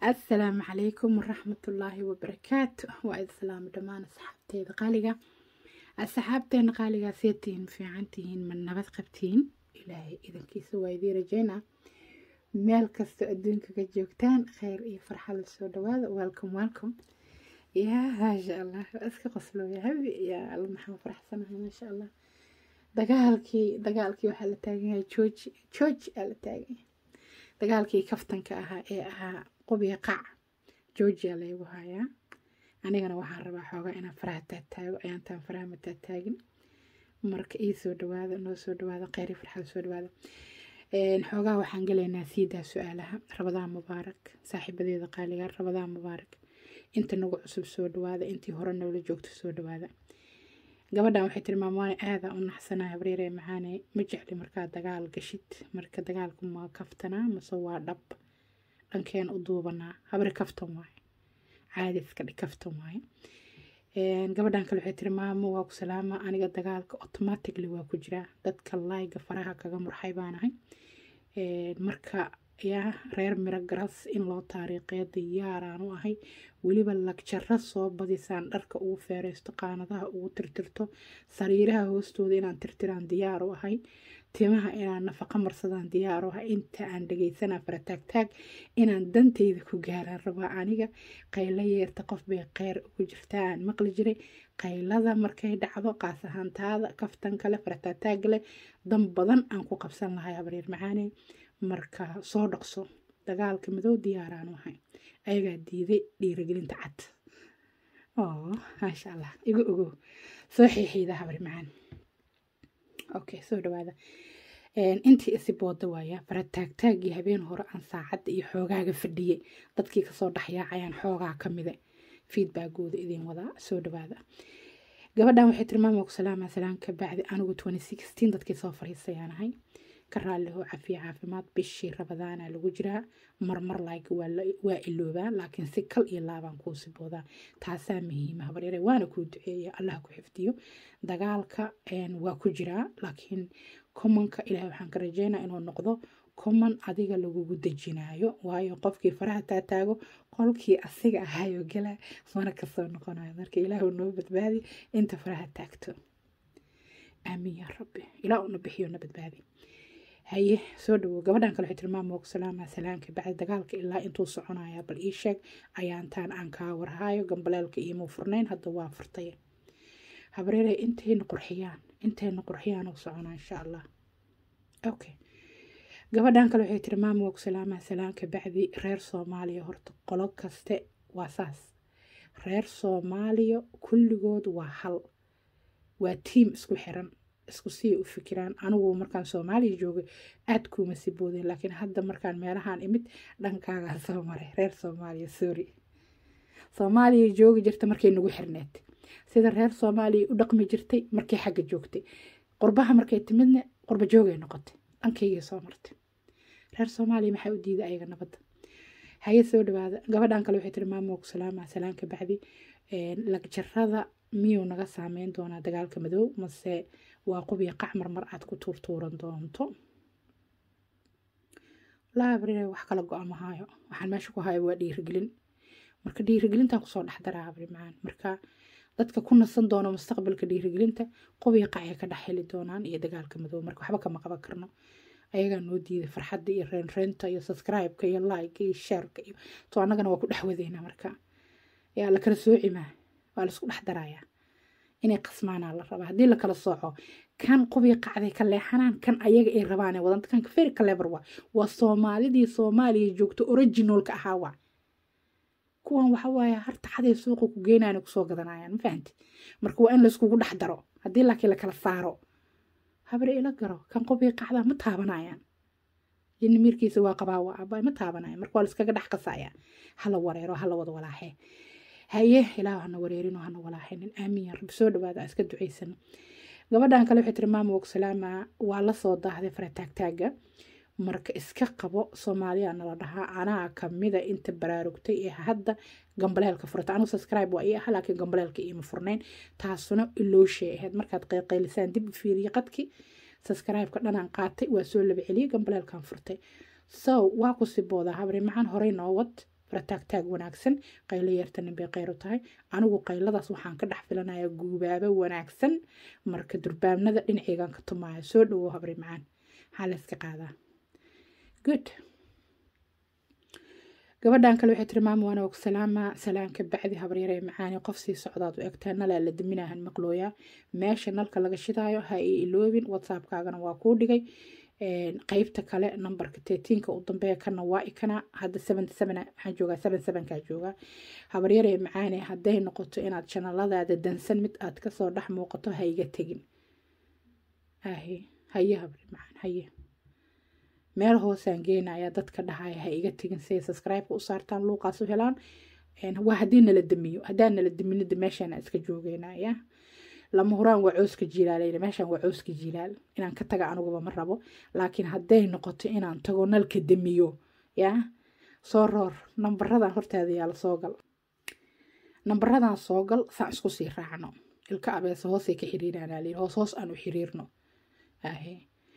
assalaamu calaykum waraxmatullaahi wabarakaatu waa islaamo dhammaan asxaabteeda qaaliga asxaabteena qaaligaa seetihiin fiican tihiin ma nabad qabtiin ilaahay idankiisa waa idiin rajeynaa meel kastoo adduunka ka joogtaan kheyr iyo farxad soo dhawaada welcome welcome yaa maasha allah waa iska qoslooya habi yaa alla maxaa faraxsanahay maasha allah dagaalkii dagaalkii waxaa la taagan yahay jooji jooji aa la taagan yahay dagaalkii kaftanka ahaa ee ahaa qubiga qac georgia laygu hayaa anigana waxaan rabaa xoogaa inaan faraha taataago ayaantaan faraha ma taataagin marka ii soo dhawaada noo soo dhawaada kheyri farxada soo dhawaada xoogaa waxaan galaynaa siidaa su-aalaha rabadaan mubaarak saaxiibadeeda qaaliga rabadaan mubaarak inta nagu cusub soo dhawaada intii hore noola joogto soo dhawaada gabadhan waxay tiri maamaane aadaa u naxsanaa habreeree maxaane ma jecli markaa dagaal gashid marka dagaalku ma kaftanaa mase waa dhab dhankeen u duubanaa habri kaftan waaye caadi iska dhig kaftan waaye gabadhan kale waxay tiri maamo waa ku salaama aniga dagaalka automatically waa ku jiraa dadka layga faraha kaga murxay baanahay marka yaa reer miro garas in loo taariikhiyo diyaaraan u ahay weliba lagjaro soo badisaan dharka ugu feereysto qaanadaha ugu tirtirto sariiraha hoostooda inaan tirtiraan diyaar u ahay timaha inaan nafaqo marsadaan diyaar u ahay inta aan dhageysanaa farataagtaag inaan danteyda ku gaaraan rabaa aniga qaylo yeerta qof bay kheyr ugu jirtaa aan maqli jiray qaylada markay dhacdo qaas ahaantaada kaftan kale farataagtaag leh dan badan aan ku qabsan lahay habareer macaane marka soo dhaqso dagaalka madow diyaaraan u ahay ayagaa diiday dhiiragelinta cad oo maasha allah igu ogow soo xiixiida habar macaan okay soo dhawaada intii isi booda waaya farataagtaagii habeen hore aan saacadda iyo xoogaaga fadhiyey dadkii kasoo dhexyaacayaan xoogaa ka mida feedbackooda idiin wadaa soo dhawaada gabadhan waxay tiri maama ku salaama salaan ka bacdi anigu dadkii soo fariisayaan ahay ka raalliho cafiya caafimaad bishii rabadaana lagu jiraa marmar like waa iloobaa laakiin si kal iyo laabaan kuu siboodaa taasaa muhiima habaryare waana kuu duceeya allah ku xifdiyo dagaalka waa ku jiraa laakiin commonka ilaah waxaan ka rajeynaa inuu noqdo common adiga lagugu dejinayo waayo qofkii faraha taataago qolkii asiga ahayo gala mana kasoo noqonayo marka ilaahu noo badbaadi inta faraha taagto aamiin yaa rabbi ilaah una bixiyo na badbaadi haye soo dhawow gabadhan kale waxay tiri maama ku salaama salaanka bacdi dagaalka ilaa intuu soconaya bal ii sheeg ayaantaan aan kaa warhaayo gambaleelka iimuu furnayn hadda waa furtay habreere intayna qurxiyaan intayna qurxiyaan u soconaa insha allah okay gabadhan kale waxay tiri maama ku salaama salaanka bacdi reer soomaaliya horta qolo kaste waa saas reer soomaaliya kulligood waa hal waa tiim isku xiran isku sii u fikiraan anigu markaan soomaaliya joogay aad kuuma si boodeen laakiin hadda markaan meelahaan imid dhankaagaan soo maray reer soomaaliya sorry soomaaliya joogi jirta markay nagu xirneed sida reer soomaaliya u dhaqmi jirtay markay xagga joogtay qurbaha markay timidna qurba joogay noqotay dhankaygii soo martay reer soomaaliya maxaa u diiday ayaga nabadda haye soo dhawaada gabadhan kale waxay tiri maamo ku salaama salaanka bacdi lagjarada miyuu naga saameyn doonaa dagaalka madow mase waa qubiya qac marmar aad ku tuurtuuran doonto laabrire wax kala go-a mahaayo waxaan meesha ku hayo waa dhiirigelin marka dhiirigelintaan kusoo dhexdaraa abri macaan marka dadka ku nasan doono mustaqbalka dhiirigelinta qubiya qacay ka dhex heli doonaan iyo dagaalka madow marka waxba kama qaban karno ayagaa noo diiday farxadda iyo reenreenta iyo subscribe-ka iyo like iyo shareka iyo to annagana waa ku dhex wadeynaa marka yaa la kala soocimaa waa laisku dhex darayaa inay qasmaanaa la rabaa haddii lakala sooco kan qubii qacday ka leexanaan kan ayaga ay rabaan wadanta kanka feri clever waa waa soomaalidii soomaaliya joogto originalka ahaa waa kuwan waxa waaye harta caday suuqa ku geynaan kusoo gadanayaan ma fahanti marka waa in layskugu dhex daro haddii laakiin lakala saaro habre ila garo kan qubii qacdaa ma taabanayaan jinni miirkiisa waa qabaa waa abay ma taabanayaan marka waa layskaga dhex qasayaa hala wareero hala wada walaaxee haye ilaah hana wareerin hana walaaxinin aamiin yaa rabbi soo dhawaada iska ducaysano gabadhan kale waxay tiri maama wog salaama waa la soo daahday farataagtaaga marka iska qabo soomaaliya nala dhahaa anaa kamida inta baraarugtay ee hadda gambaleelka furata anigu subscribe waa ii aha laakiin gambaleelka iima furnayn taasuna ilooshey ahayd markaad qayqaylisaan dib u fiiriye qadki subscribe-ka dhanaan qaatay waa soo laba celiyey gambaleelkan furtay so waa ku siboodaa habri maxaan horey noo wad farataagtaag wanaagsan qaylo yeerta nin bay qayr u tahay anigu qayladaas waxaan ka dhex filanayaa guubaabo wanaagsan marka durbaamnada dhinaceygan ka tumaayo soo dhawo habri macaan maxaa la iska qaadaa good gabadhan kale waxay tiri maama waana og salaama salaanka bacdi habaryaree macaani qof sii socdaad u egtaa nalaa la daminahan maqlooyaa meesha nalka laga shidaayo ha ii iloobin whatsappkaagana waa kuu dhigay qeybta kale nambarka teetiinka u dambeeya kana waa ikana hadda seven seven waxaan joogaa seven sevenkaa joogaa habaryaree macaane hadday noqoto inaad janaladaada dansan mid aad kasoo dhex muuqato ha iga tegin ahe haye habri macaan haye meel hoosaan geenaya dadka dhahaya ha iga tegin siay subscribe-ka u saartaan luuqaas u helaan waa haddii nala damiyo haddaan nala daminida meeshaana iska joogeynaya lama huraan waa cooska jiilaalayna meeshaan waa cooska jiilaal inaan ka taga aniguba ma rabo laakiin hadday noqoto inaan tago nalka damiyo yaa soo roor nambaradan hortaada yaala soo gal nambaradan soo gal saan isku sii raacno ilka abeesa hoosay ka xiriiraanaa layiri hoos hoos aan u xiriirno ahe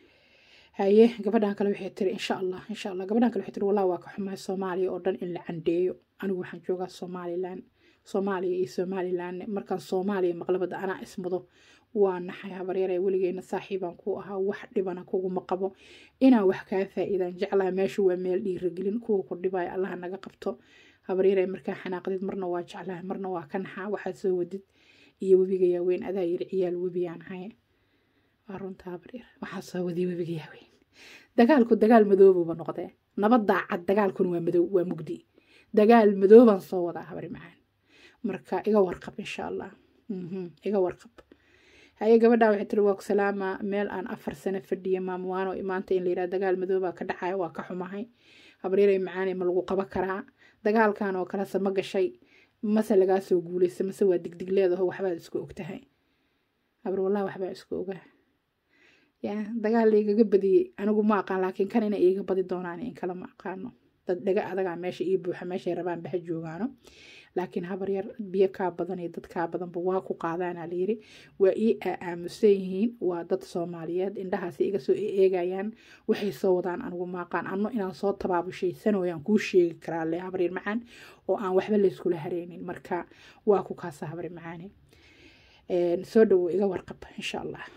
haye gabadhan kale waxay tiri insha allah insha allah gabadhan kale waxay tiri wallah waa ka xumahay soomaaliya oo dhan in la candeeyo anigu waxaan joogaa somalilan soomaaliya iyo somalilan markaan soomaaliya maqlabada anaa ismudo waa naxay habaryare weligeena saaxiibaan ku ahaa wax dhibana kuguma qabo inaan wax kaa faa-iidaan jeclaa meesha waa meel dhiiragelin kuwa ku dhibaya allaha naga qabto habaryare markaa xanaaqdid marna waa jeclaha marna waa ka naxaa waxaad soo wadid iyo webiga yaaweyn adaa yiri ciyaal webiyaan hay waa runta habaryar waxaa soo wadiy webiga yaaweyn dagaalku dagaal madoobuba noqdee nabad daacad dagaalkuna waa madow waa mugdi dagaal madoobaan soo wadaa habari macaan marka iga warqab insha allah iga warqab haye gabadha waxay tiri waa ku salaama meel aan afar sano fadhiya maamwaano maanta in la yidhaha dagaal madoobaa ka dhacaya waa ka xumahay habaryaray macaane ma lagu qaba karaa dagaalkan oo kalese ma gashay mase lagaa soo guulaysa mase waa digdig leedaho waxbaad isku ogtahay habar wallahi waxbaa isku ogaa ya dagaal laigaga badiyey anigu ma aqaan laakiin kan ina iiga badi doonaan in kale ma aqaano dad dhaga adagaa meesha ii buuxa meeshay rabaan baha joogaano laakiin habar yar biyo kaa badan iyo dad kaa badanba waa ku qaadaana layiri waa ii aamusan yihiin waa dad soomaaliyeed indhahaasi iga soo eegayaan waxay soo wadaan anigu maaqaan anno inaan soo tabaabushaysanooyaan kuu sheegi karaa le habaryar macaan oo aan waxba layskula hareynin marka waa ku kaasa habar macaane soo dhawo iga warqab insha allah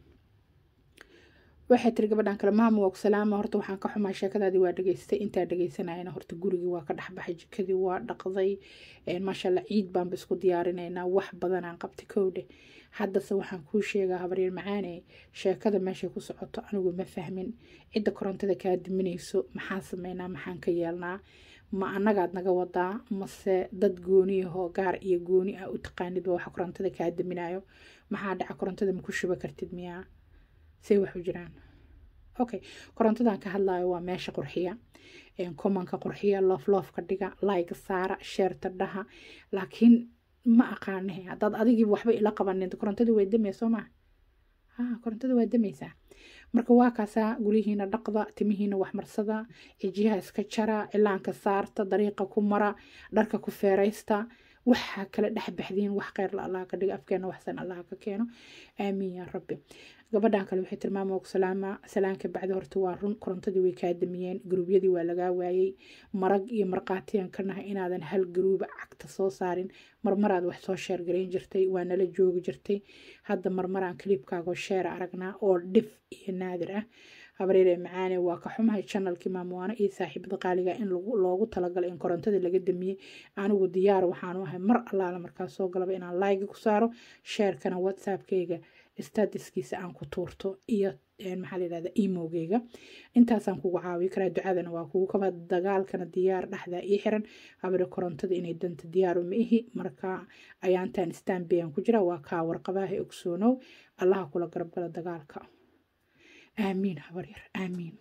waxay tiri gabadhan kale maama waa ku salaama horta waxaan ka xumaa sheekadaadii waa dhageystay intaa dhageysanayana horta gurigii waa ka dhexbaxay jikadii waa dhaqday maashaalla ciid baanba isku diyaarinaynaa wax badanaan qabtay kowdhe haddase waxaan kuu sheegaa habaryar macaane sheekada meeshay ku socoto anigu ma fahmin cidda korontada kaa diminayso maxaan sameynaa maxaan ka yeelnaa ma annagaad naga wadaa mase dad gooniyahoo gaar iyo gooni ah u taqaanidba waxa korontada kaa diminayo maxaa dhaca korontada ma ku shuba kartid miyaa say wax u jiraan okay korontadan ka hadlayo waa meesha qurxiya komanka qurxiya loofloofka dhiga layga saara sheerta dhaha laakiin ma aqaanahe haddaad adigii waxba ila qabanin korontadii way damaya soo maa ha korontada waa damaysaa marka waa kaasaa guryihiina dhaqda timihiina waxmarsada cijiyaha iska jara cilaanka saarta dariiqa ku mara dharka ku feeraysta waxaa kala dhex baxdiin wax kheyr la allah ka dhiga afkeena waxsan allah ka keeno aamiin yaa rabbi gabadhan kale waxay tilmaama og salaama salaanka bacdi horta waa run korontadii way kaa damiyeen garuubyadii waa lagaa waayey marag iyo marqaatiyan ka nahay inaadan hal garuuba cagta soo saarin marmaraad wax soo sheergarayn jirtay waa nala joogi jirtay hadda marmaraan kaliibkaagoo sheera aragnaa oo dhif iyo naadir ah habareere macaane waa ka xumahay janalkii maamuwaano iyo saaxiibada qaaliga in loogu talagalay in korontada laga damiyey anigu diyaar waxaanu ahay mar allaala markaas soo galaba inaan layga ku saaro sheerkana whatsappkayga statiskiisa aan ku tuurto iyo maxaa la yidhahda emogeyga intaasaan kugu caawi karaa ducadana waa kugu kaba dagaalkana diyaar dhexdaa ii xiran habare korontada inay danta diyaaru ma ihi marka ayaantaan stanbayaan ku jira waa kaa warqabaha ogsoonow allaha kula garabgala dagaalka aamiin habaryar aamiin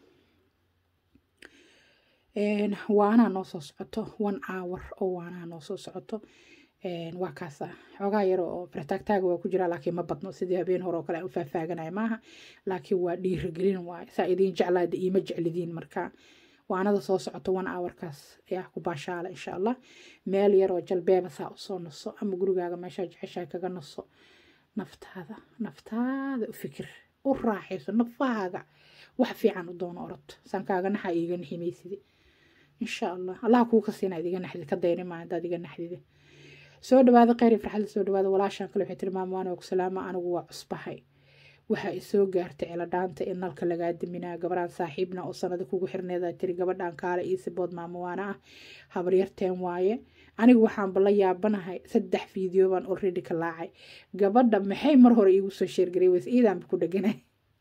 waanaa noo soo socoto one hour oo waanaa noo soo socoto waa kaasa xoogaa yar oo fartaagtaaga waa ku jira laakiin ma badno sidii habeen hore oo kale aan u faahfaaganaya maaha laakiin waa dhiirigelin waay saa idiin jeclaada iima jeclidiin marka waanada soo socoto one hourkaas ayaa ku baashaala insha allah meel yar oo jalbeeba saa usoo naso ama gurigaaga meeshaa jeceshaa kaga naso naftaada naftaada u fikir u raaxayso nafahaaga wax fiican u doono orod sankaaga naxa iiga niximaysidi insha allah allah kuu ka siina idiga naxdid ka dayni maa haddaad iga naxdide soo dhawaada kheyr iyo farxadda soo dhawaada walaashaan kale waxay tilmaama waan og salaama anigu waa cusbahay waxaa isoo gaartay ciladhaanta in nalka lagaa daminaa gabaraan saaxiibna oo sanado kugu xirneeda tiri gabadhan kaale iyo sibood maamuwaana ah habaryarteen waaye anigu waxaanba la yaabanahay saddex fiideo baan already ka laacay gabadha maxay mar hore iigu soo sheergaray weys iidaanba ku dheganay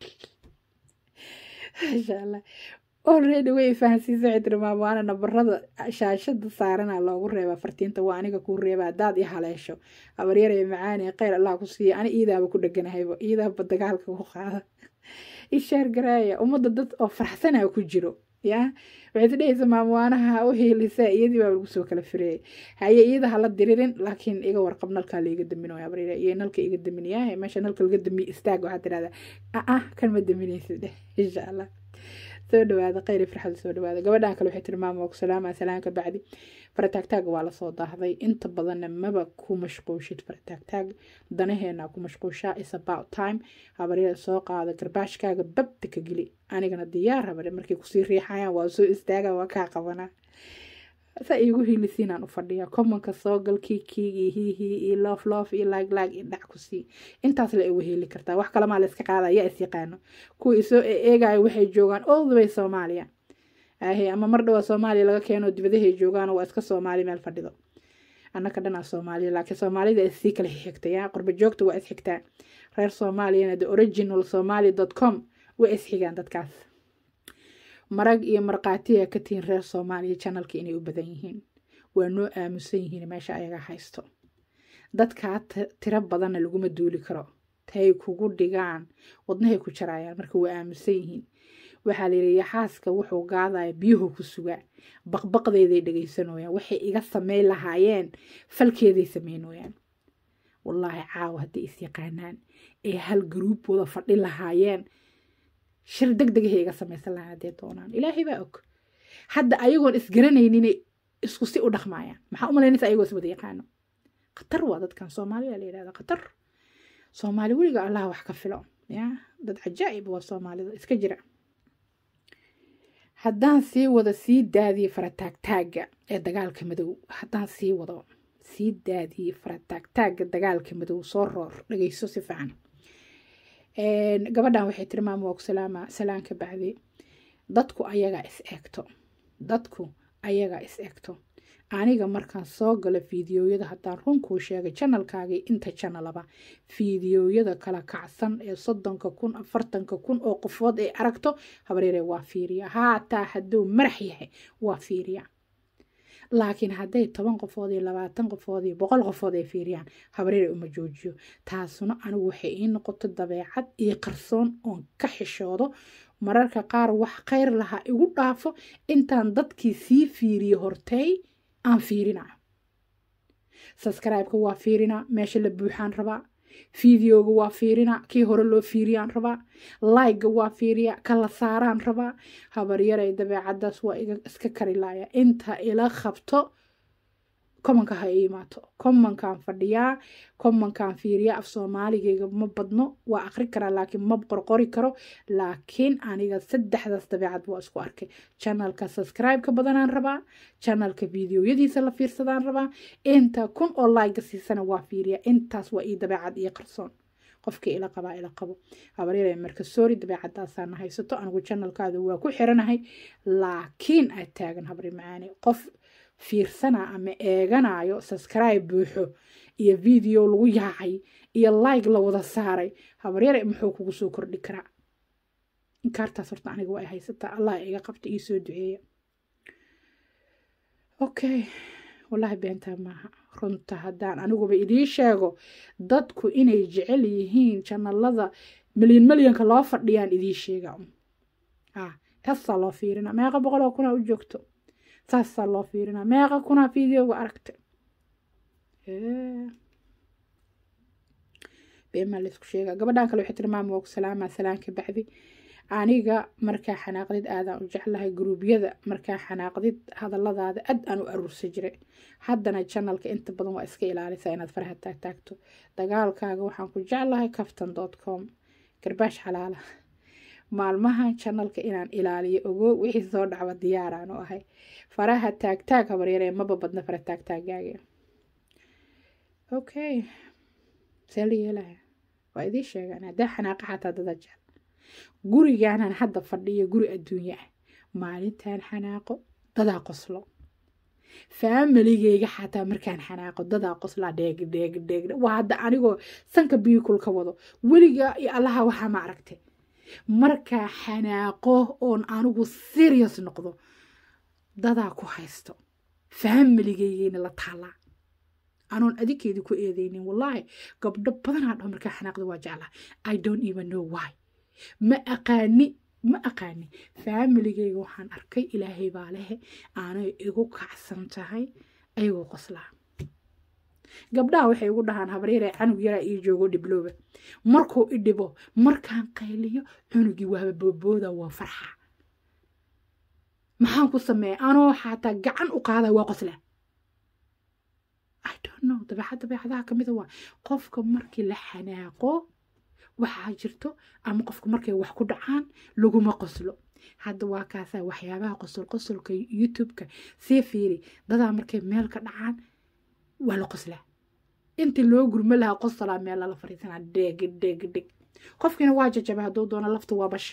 maasha allah already way fahansiisa waxay tiri maamuwaana nabarada shaashada saarana loogu reebaa fartiinta waa aniga kuu reeba haddaad i haleesho habaryaraya macaani kheyr allah ku siiya ani iidaaba ku dheganahayba iidaaba dagaalka ku qaada ishaar garaaya ummadda dad oo farxsanaa ku jiro ya waxay tidhahaysa maamuwaanaha u heelisaa iyadii baa lagu soo kala fireeyay haye iyada hala diririn laakiin iga warqab nalkaa laiga daminaya habaryara iyo nalka iga daminayaa meesha nalka laga damiye istaag waxaad tidhahdaa ah kan ma daminaysid dheh insha allah soo dhawaada kheyr farxada soo dhawaada gabadhan kale waxay tiri maama ku salaama salaanka bacdi farataagtaaga waa lasoo daahday inta badanna maba ku mashquushid farataagtaag danaheena ku mashquushaa is about time habaryada soo qaada garbaashkaaga babta ka geli anigana diyaar habare markay kusii riixayaan waa soo istaaga waa kaa qabanaa sa iigu hiilisiinaan u fadhiya commonka soo gal kiikiig iyo hiihii iyo loof loof iyo laag laag iyo dhac ku sii intaas la igu heeli kartaa wax kalamaa la iska qaada yaa is yaqaano kuwa isoo eegayo waxay joogaan all the way soomaaliya ahe ama mar dhawaa soomaaliya laga keeno dibadahay joogaan waa iska soomaali meel fadhido annaka dhanaa soomaaliya laakiin soomaalida issii kala xigta yaa qurba joogta waa isxigtaa reer soomaaliyana the original somali dot com way isxigaan dadkaas marag iyo markhaatiya ka tihiin reer soomaaliya janalka inay u badan yihiin waa noo aamusan yihiin meesha ayaga haysto dadkaa tiro badanna laguma duuli karo tay kugu dhigaan wadnahay ku jarayaan marka waa aamusan yihiin waxaa layidhi yaxaaska wuxuu gaadaya biyuhu ku sugaa baqbaqdeeday dhegaysanooyaan waxay iga sameyn lahaayeen falkeeday sameynooyaan wallaahi caawa hadday is yaqaanaan ee hal garuub wada fadhi lahaayeen shir deg degahay iga samaysan lahaan hadday doonaan ilaahay baa og hadda ayagoon isgaranayninay isku si u dhaqmaayaan maxaa u malaynaysa ayagoo is wada yaqaano khatar waa dadkan soomaaliya la yidhahda khatar soomaali weliga allah wax ka filo ya dad cajaa'ib waa soomaalida iska jira haddaan sii wado sii daadiye farataagtaagga ee dagaalka madow haddaan sii wado sii daadiye farataagtaagga dagaalka madow soo roor dhageyso si fiican gabadhan waxay tiri maama waa ku salaama salaanka bacdi dadku ayagaa is eegto dadku ayagaa is eegto aniga markaan soo galo fiidiyoyada haddaan runkuu sheegay janalkaagii inta janalaba fiidiyoyada kala kacsan ee soddonka kun afartanka kun oo qofood ay aragto habaryare waa fiiriya haataa hadduu marax yahay waa fiiriya laakiin hadday toban qofood iyo labaatan qofood iyo boqol qofood ay fiiriyaan habaryare uma joojiyo taasuna anigu waxay ii noqoto dabeecad iyo qarsoon oon ka xishoodo mararka qaar wax khayr lahaa igu dhaafo intaan dadkii sii fiiriyo hortey aan fiirinaa sabscribe-ka waa fiirinaa meesha la buuxaan rabaa fideoga waa fiirinaa kii hore loo fiiriyaan rabaa like-ga waa fiiriyaa kala saaraan rabaa habaryaray dabeecadaas waa iska karilaaya inta ila qabto commonka ha i imaato commonkaan fadhiyaa commonkaan fiiriyaa af soomaaligayga ma badno waa aqri karaa laakiin ma qorqori karo laakiin aniga saddexdaas dabeecad waa isku arkay janalka subscribe-ka badanaan rabaa janalka videoyadiisa la fiirsadaan rabaa inta kun oo like siisana waa fiiriyaa intaas waa ii dabeecad iyo qarsoon qofkii ila qabaa ila qabo habaryare marka soori dabeecadaasaana haysato anigu janalkaada waa ku xiranahay laakiin aad taagan habri macaani qof fiirsana ama eeganayo subscribe buuxo iyo video lagu yaacay iyo like la wada saaray habaryare muxuu kugu soo kordhi karaa inkaartaas horta aniga waa ay haysataa allah iga qabta ii soo duceeya okay wallaahi beentaa maaha runta haddaan aniguba idiin sheego dadku inay jecel yihiin janalada milyan milyanka loo fadhiyaan idiin sheega ah taasaa loo fiirina meeqa boqol oo kunaa u joogto saasaa loo fiirinaa meeqa kunaa videoga aragta beemaa laysku sheegaa gabadhan kale waxay tiri maama waa ku salaamaa salaanka bacdi aniga markaa xanaaqdid aadaan u jeclahay gruubyada markaa xanaaqdid hadalladaada aad aan u aruursa jiray haddana janalka inta badan waa iska ilaalisaa inaad faraha taagtaagto dagaalkaaga waxaan ku jeclahay caftan dot com garbaash xalaala maalmahan janalka inaan ilaaliyo ogo wixii soo dhacba diyaaraan u ahay faraha taagtaag habaryaree maba badna fara taagtaagaaga okay see la yeelaya waa idiin sheegaan haddaa xanaaqa xataa dada jecel gurigaanan hadda fadhiyo guri adduunye ah maalintaan xanaaqo dadaa qoslo faamiligeyga xataa markaan xanaaqo dadaa qoslaa dheeg dheeg dheeg waa hadda anigoo sanka biyukul ka wado weligaa iyo allaha waxaa ma aragtay markaa xanaaqo oon anigu serious noqdo dadaa ku haysto faamiligeygeena la taalaa anoon adinkeedii ku eedeynin wallaahi gabdho badanaa dhaho markaa xanaaqda waa jeclaa i don't even know why ma aqaani ma aqaani faamiligeyga waxaan arkay ilaahay baa lehe aanay igu kacsan tahay ayagoo qoslaa gabdhaha waxay igu dhahaan habaryaree canug yaraa ii joogo dhiblooba markuu i dhibo markaan qayliyo cunugii waaba boobooda waa farxa maxaan ku sameeya anoo xataa gacan u qaada waa qoslaa i don't know dabeecad dabeecadaha kamida waa qofka markii la xanaaqo waxaa jirto ama qofka markay wax ku dhacaan laguma qoslo hadda waa kaasaa waxyaabaha qosol qosolka youtube-ka sii fiiri dadaa markay meel ka dhacaan waa la qoslaa intii loo gurmo lahaa qosolaa meel lala fariisanaa dheeg dheeg dheg qofkiina waa jajabay hadduu doono lafta waa basha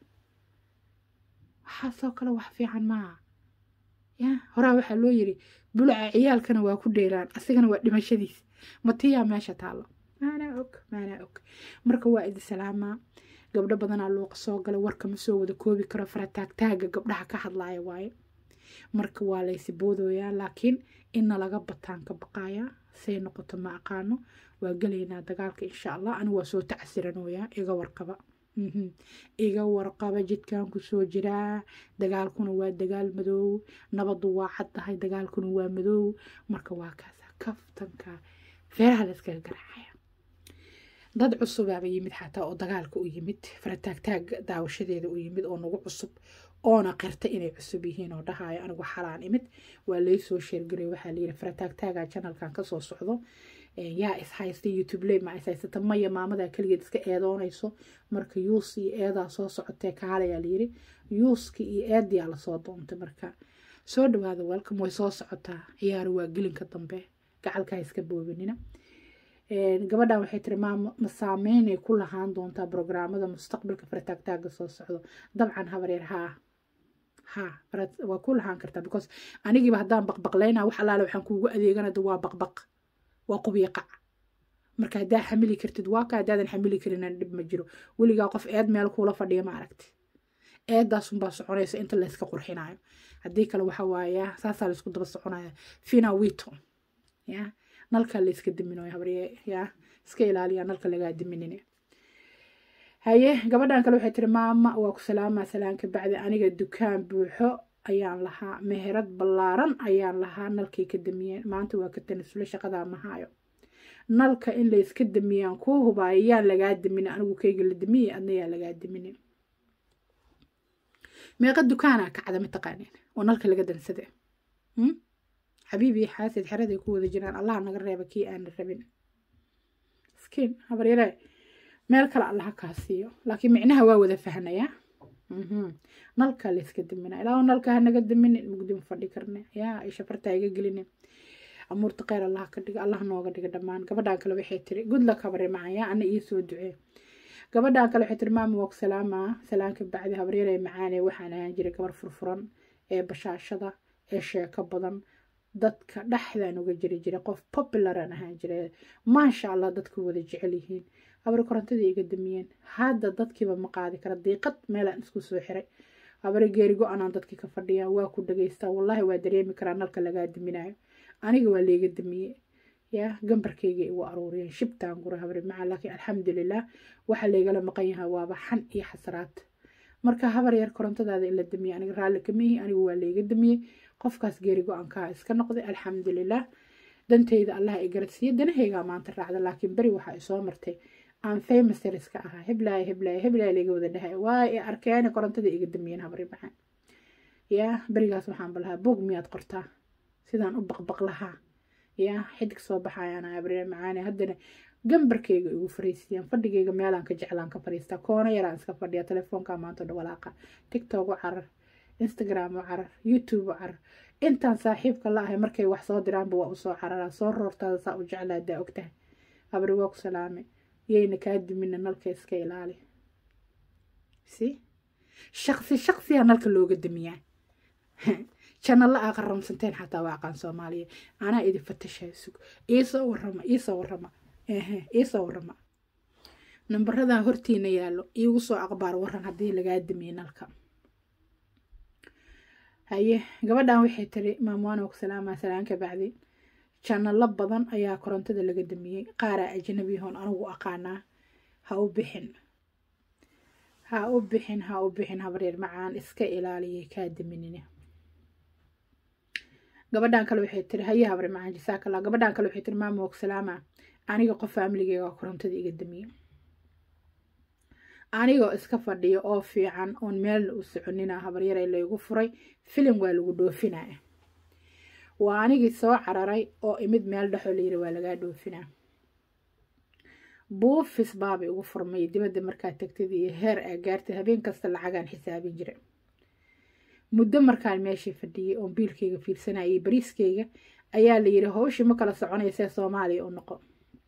waxaasoo kale wax fiican maaha ya horaa waxaa loo yiri bulaca ciyaalkana waa ku dheelaan asigana waa dhimashadiis matiyaa meesha taallo maanaa og maanaa og marka waa idi salaamaa gabdho badanaa luuqa soo galay warka ma soo wada koobi karo farataagtaaga gabdhaha ka hadlaaya waaye marka waa laysi boodooyaa laakiin inna laga bataan ka baqayaa say noqoto ma aqaano waa gelaynaa dagaalka insha allah anigu waa soo tacsiranooyaa iga warqaba iga warqaba jidkan kusoo jiraa dagaalkuna waa dagaal madoow nabadu waa cad tahay dagaalkuna waa madoow marka waa kaasa kaftanka feeraha la iskaga garaacaya dad cusubaaba yimid xataa oo dagaalka u yimid farataagtaag daawashadeeda u yimid oo nagu cusub oona qirta inay cusub yihiin oo dhahaayo anigu xalaan imid waa laysoo sheergaray waxaa layidhi farataagtaaga janalkan kasoo socdo yaa is haysta youtube ley ma is haysata maya maamadaa keligeed iska eedoonayso marka yuus iyo eedaa soo socotee kaalayaa layidhi yuuski iyo eediyaa lasoo doontay marka soo dhawaada welcome way soo socotaa ciyaaro waa gelinka dambe gacalkaa iska boobinina gabadhan waxay tiri maama ma saameynay ku lahaan doontaa brograamada mustaqbalka farataagtaaga soo socdo dabcan habaryar haa haa waa ku lahaan kartaa because anigiiba haddaan baqbaqlaynaa wax allaale waxaan kuugu adeeganada waa baqbaq waa qubiya qac marka haddaa xamili kartid waa ka haddaadan xamili karinaan dhib ma jiro weligaa qof eed meel kuula fadhiya ma aragti eedaasunbaa soconaysa inta layska qurxinayo haddii kale waxa waaya saasaa laysku daba soconaya fina wito ya nalka layska diminayo habarye ya iska ilaaliya nalka lagaa diminine haye gabadhan kale waxay tiri maama waa ku salaamaa salaanka bacdi aniga dukaan buuxo ayaan lahaa meherad ballaaran ayaan lahaa nalkay ka damiyeen maanta waa ka tanasula shaqadaa mahaayo nalka in layska damiyaan kuu hubaayo yaan lagaa daminin anigu kayga la damiyey adna yaa lagaa daminin meeqa dukaanaa kacda mataqaaneen oo nalka laga dansade xabiibi xaasid xeraday ku wada jiraan allaha naga reeba kii aana rabin miskiin habaryare meel kale allaha kaa siiyo laakiin micnaha waa wada fahnayaa nalka layska damina ilaa nalka hanaga daminin mugdima fadhi karne yaa isha fartaa iga gelinin amuurta kheyr allah ka dhiga allah nooga dhiga dhammaan gabadhan kale waxay tiri gudlak habare macaya ana ii soo ducee gabadhan kale waxay tiri maama waa ku salaamaa salaanka bacdi habaryare macaane waxaan ahaan jiray gabar furfuran ee bashaashada ee sheeko badan dadka dhexdaan uga jiri jiray qof popularan ahaan jiray maasha allah dadku wada jecel yihiin habare korontadii iga damiyeen hadda dadkiiba ma qaadi kara diiqad meelaan isku soo xiray habare geeri go-anaan dadkii ka fadhiyaan waa ku dhagaystaa wallaahi waa dareemi karaa nalka lagaa daminayo aniga waa layga damiyey yaa gambarkayga igu aruuriyeen shibtaan gura habare maca laakiin alxamdulilah waxa laygala maqan yahay waaba xan iyo xasraad marka habar yar korontadaada in la damiyey aniga raalli kama ihi anigu waa layga damiyey qofkaas geeri go-aankaa iska noqday alxamdulilah dantayda allah i garadsiiye danahaygaa maanta raacda laakiin beri waxaa isoo martay aan famasariska ahaa heblaaya heblaaya heblaaya layga wada dhahay waa i arkeene korontada iga damiyeen habari maxaan yaa berigaas waxaan balahaa boog miyaad qortaa sidaan u baqbaq lahaa yaa xidig soo baxayaan habari macaane haddana gambarkayga igu fariisiyaan fadhigayga meelaan ka jeclaan ka fariistaa koona yaraan iska fadhiya telefoonka maanta dhawalaaqa tiktok u carar instagram u carar youtube u carar intaan saaxiibka la ahay markay wax soo diraanba waa usoo cararaa soo roortaada saa u jeclaa daa ogtahay habri waa ku salaame yayna kaa dimina nalka iska ilaali si shaqsi shaqsiyaa nalka looga damiyaa janalla aa qaramsanteen xataa waa aqaan soomaaliya anaa idin fatashaa sug iisoo warama iisoo warama ehe iisoo warama nambaradan hortiina yaallo iigu soo aqbaar waran haddii lagaa damiyey nalka haye gabadhan waxay tiri maamwaana ku salaamaa salaanka bacdi janalo badan ayaa korontada laga damiyey qaaraa ajnabiyahoon anigu aqaanaa ha u bixin ha u bixin ha u bixin habaryar macaan iska ilaaliyay kaa daminine gabadhan kale waxay tiri haye habri macaan jasaakala gabadhan kale waxay tiri maama og salaama aniga qof faamiligeyga korontada iga damiyey anigoo iska fadhiyo oo fiican oon meelna u soconina habaryare laygu furay filim waa lagu dhoofinaya waa anigii soo cararay oo imid meel dhexoo layiri waa lagaa dhoofinaa buufis baaba igu furmay dibadda markaa tagtid iyo heer aa gaartay habeen kasta lacagaan xisaabin jira muddo markaan meeshii fadhiyay oon biilkayga fiirsanayay bariiskayga ayaa layiri hawshii ma kala soconaysee soomaaliya u noqo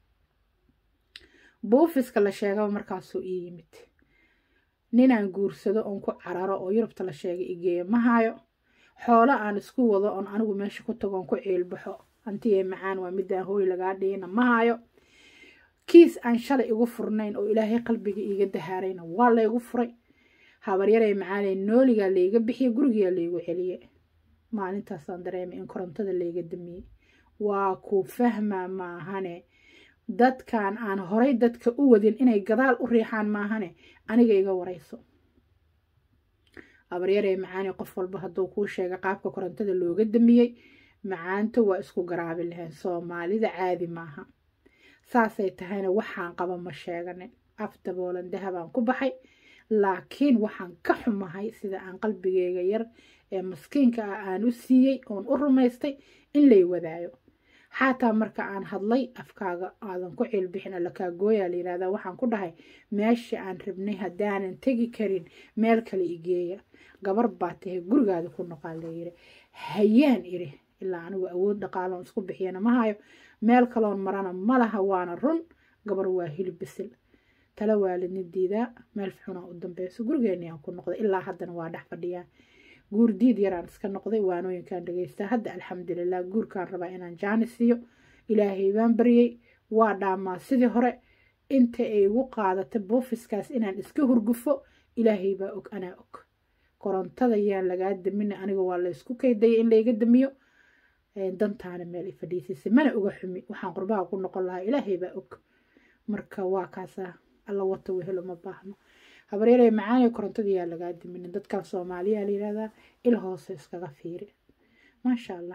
buufiska la sheegaba markaasuu ii yimid ninaan guursado oon ku cararo oo yurubta la sheegay igeeyo ma hayo xoolo aan isku wado oon anigu meesha ku tago oon ku ciilbaxo antiyee macaan waa midaan hooy lagaa dhigina ma hayo kiis aan shalay igu furnayn oo ilaahay qalbiga iiga dahaarayna waa laygu furay habaryarey macaaney nooligaa layga bixiye gurigaa laygu celiye maalintaasaan dareemay in korontada layga damiyey waa ku fahmaa maahane dadkan aan horay dadka u wadin inay gadaal u riixaan maahane aniga iga warayso habaryarey macaaney qof walba hadduu kuu sheega qaabka korontada looga damiyey macaanto waa isku garaabi lahayn soomaalida caadi maaha saasay tahayna waxaan qaba ma sheeganin af daboolan dahabaan ku baxay laakiin waxaan ka xumahay sida aan qalbigeyga yar ee maskiinka ah aan u siiyey oon u rumaystay in lay wadaayo xataa marka aan hadlay afkaaga aadan ku ciilbixin alla kaa gooyaa la yirahdaa waxaan ku dhahay meesha aan rabnay haddaanan tegi karin meel kale igeeya gabar baa tahay gurigaada ku noqaa layiri hayaan iri ilaa anigu awood dhaqaaloon isku bixiyana ma hayo meel kaloon marana ma laha waana run gabar waa hilib bisil tala waalidni diidaa meel xunaa u dambeyso gurigeenii aan ku noqday ilaa haddana waa dhex fadhiyaa guur diid yaraan iska noqday waanooyinkaan dhegeystaa hadda alxamdulilah guurkaan rabaa inaan jaani siiyo ilaahay baan baryey waa dhaamaa sidii hore inta ay igu qaadatay buufiskaas inaan iska hurgufo ilaahay baa og anaa og korontada yaan lagaa damina aniga waa laysku kaydaya in layga damiyo dantaana meel ay fadhiisisay mana oga xumi waxaan qurbaha ku noqon lahaa ilaahay baa og marka waa kaasaa alla wata wehelo ma baahno habaryarey macaanee korontada yaa lagaa diminin dadkan soomaaliyaa la yihahdaa il hoose iskaga fiiri maasha allah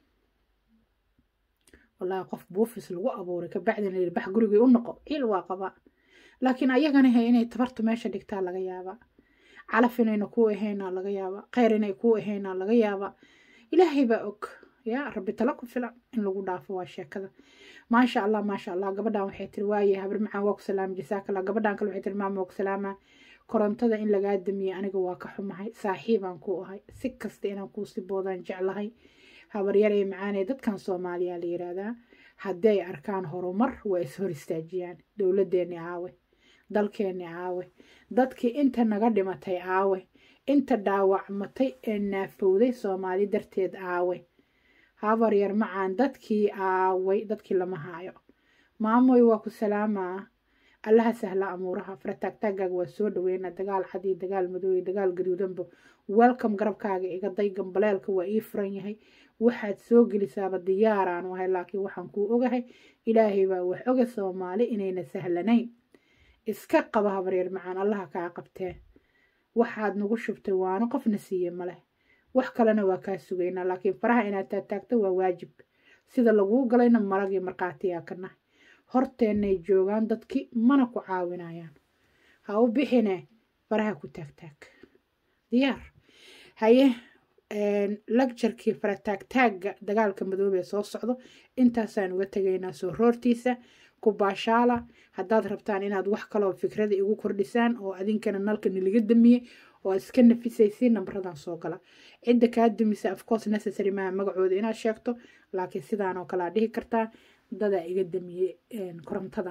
wallaahi qof buufis lagu abuuray kabacdina layiri bax gurigay u noqo ciil waa qabaa laakiin ayagana he inay tabartu meesha dhigtaa laga yaabaa calaf inayna kuu ahaynaa laga yaabaa kheyr inay kuu ahaynaa laga yaabaa ilaahay baa og yaa rabbi tala ku filan in lagu dhaafo waa sheekada maasha allah maasha allah gabadhan waxay tiri waaye habar macaan waa ku salaama jasaakala gabadhan kale waxay tiri maama waa ku salaama korontada in lagaa damiyey aniga waa ka xumahay saaxiibaan ku ahay si kasta inaan kuusi boodaan jeclahay habaryarey macaanee dadkan soomaaliya la yiraahdaa haddii ay arkaan horumar waa is hor istaajiyaan dowladeenni aawe dalkeenni aawe dadkii inta naga dhimatay aawe inta dhaawacmatay ee naafowday soomaali darteed aawe habaryar macaan dadkii aaway dadkii lama haayo maamoy waa ku salaamaa allaha sahla amuuraha farataagtaagaaga waa soo dhaweyna dagaal cad iyo dagaal madow iyo dagaal gaduudanba welcome garabkaaga iga day gambaleelka waa ii furan yahay waxaad soo gelisaaba diyaaraan ahay laakiin waxaan kuu ogahay ilaahay baa wax oga soomaali inayna sahlanayn iska qaba habaryar macaan allaha kaa qabtee waxaad nagu shubtay waana qofna siiye maleh wax kalena waa kaa sugaynaa laakiin faraha inaad taagtaagto waa waajib sida laguu galayna marag iyo markhaatiyaa ka nahay horteennay joogaan dadkii mana ku caawinayaan ha u bixine faraha ku taagtaag diyaar haye lagjarkii farataagtaagga dagaalka madoobee soo socdo intaasaan uga tegaynaa soo roortiisa ku baashaala haddaad rabtaan inaad wax kaloo fikrada igu kordhisaan oo adinkana nalka niliga damiyey oo aad iska nafisaysiin nambaradan soo gala cidda kaa dumisa afcourse necessary maaha magacooda inaad sheegto laakiin sidaan oo kale aad dhihi kartaa dadaa iga damiyey korontada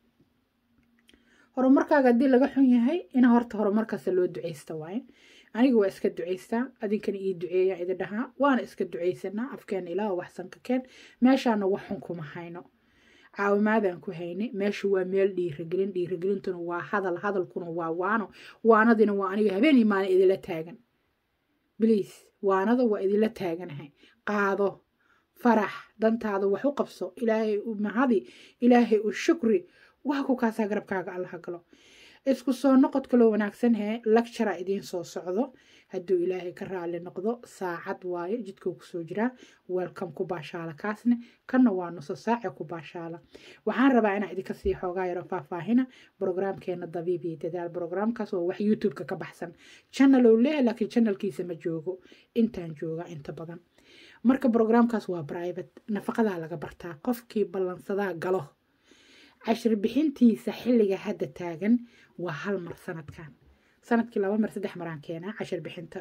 horumarkaaga haddii laga xun yahay ina horta horumarkaasa loo duceysta waaye aniga waa iska duceystaa adinkana ii duceeya idi dhahaa waana iska duceysanaa afkeena ilaah waxsan ka keen meeshaana wax xun kuma hayno caawimaadaan ku haynay meeshu waa meel dhiiragelin dhiiragelintuna waa hadal hadalkuna waa waano waanadina waa aniga habeen iyo maalin idila taagan bliis waanada waa idila taaganahay qaado farax dantaada wax u qabso ilaahay u mahadi ilaahay u shukri waa ku kaasaa garabkaaga allaha galo isku soo noqod kaloo wanaagsan hee lectura idiin soo socdo hadduu ilaahay ka raali noqdo saacad waaye jidkuu kusoo jiraa welcome ku baashaala kaasne kanna waa nuso saace ku baashaala waxaan rabaa inaan idinka sii xoogaa yaro faahfaahina brograamkeena dabiib iyo dadaal brograamkaas oo wax youtube-ka ka baxsan channel ou leeyahay laakiin channelkiisa ma joogo intaan jooga inta badan marka brograamkaas waa private nafaqadaa laga bartaa qofkii ballansadaa galo cashir bixintiisa xilliga hadda taagan waa hal mar sanadkan sanadkii laba mar saddex maraan keenaa cashir bixinta